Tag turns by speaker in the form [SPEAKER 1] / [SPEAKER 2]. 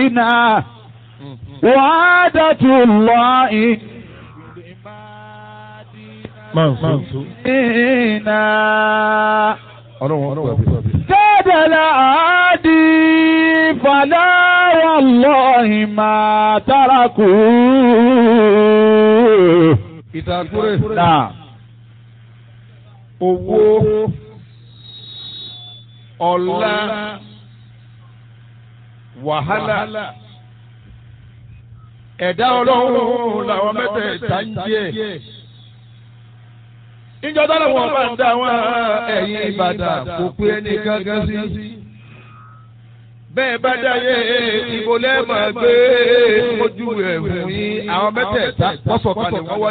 [SPEAKER 1] فينا وعادة الله فينا كاد العادي فلا والله ما تركوه
[SPEAKER 2] ìtàkùrẹ́
[SPEAKER 1] نعم
[SPEAKER 2] owó ọlá wàhálà ẹ̀dá ọlọ́run làwọn mẹ́tẹ̀ẹ̀ta ń jẹ́ ìjọ tó lọ́wọ́ bá ń dá wọn ẹ̀yìn Ìbàdàn kò pé ẹni gángan sí bẹ́ẹ̀ bá dáyé ìbò lẹ́ẹ̀mọ̀ gbé ojú ẹ̀ fún yín àwọn mẹ́tẹ̀ẹ̀ta pọ́sọ̀kalẹ̀ wọ́n wá